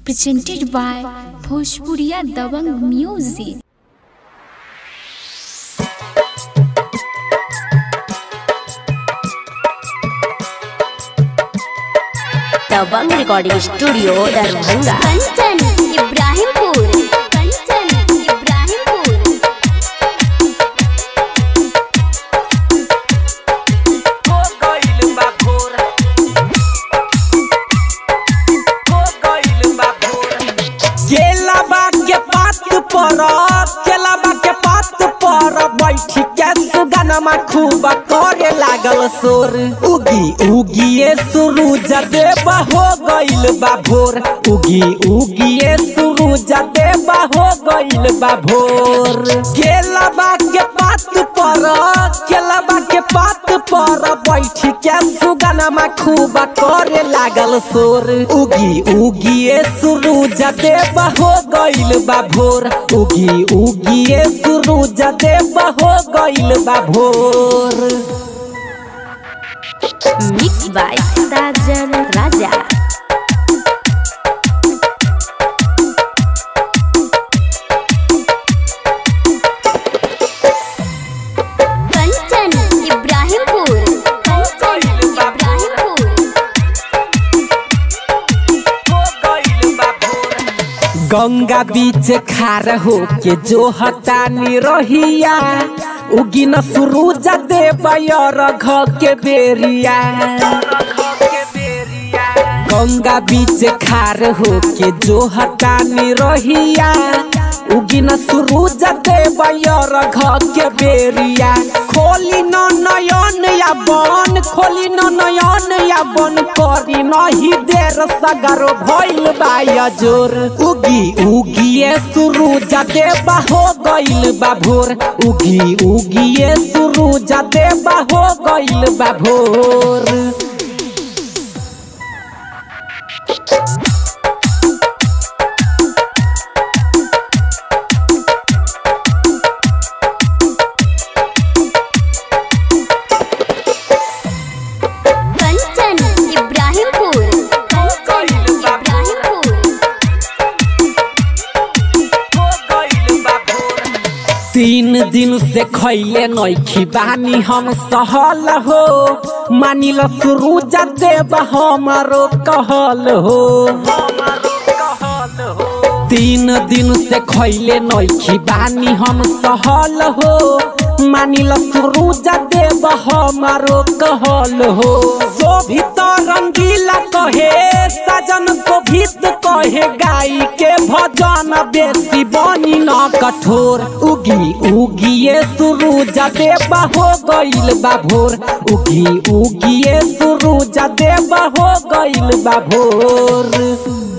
presented by Bhojpuriya Dabang Music. Dabang recording studio Darbhanga Kanchan Ibrahimpur Kanchan Ibrahimpur हो गइल बा भोर हो गइल बा भोर केलाबा के पात पर केलाबा के पात पर बैठी के सुगनमा खूब करे लागल सोर उगी उगिए सूरज देव हो गइल बा भोर उगी उगिए सूरज देव हो गइल बा भोर केलाबा के पात पर केलाबा के पात पर बैठी के सुगनमा खूब करे लागल सोर उगी उगिए सूरज देव हो गइल बा भोर उगी उगिए सूरज देव हो गइल बा भोर मिक्स बाय साजन राजा कंचन इब्राहिमपुर कंचन इब्राहिमपुर गंगा बीच खार हो के जो हतानी रहिया उगी न सूरज देव रघ के बेरिया गंगा बीच खार हो के जो हतानी रहिया उगी न सूरज देव रघ के बेरिया खोली न नयन या बन खोली न नयन या बन करी नहीं देर सगरो भइल बा जोर उगी उगिए सूरज देव हो गइल बा भोर उगी उगिए सूरज देव हो गइल बा भोर कंचन इब्राहिमपुर कंचन इब्राहिमपुर तीन दिन से खैले नैखी बानी हम सहल हो मानिल सूरज देव हमारो कहल हो तीन दिन से खैले नैखी बानी हम सहल हो मानिल सूरज देव हमारो कहल हो शोभित रंगीला कहे सजन शोभित कहे गाई के भजन बेसी बनी न कठोर उगी उगिए सूरज देव हो गइल बा भोर उगी उगिए सूरज देव हो गइल बा भोर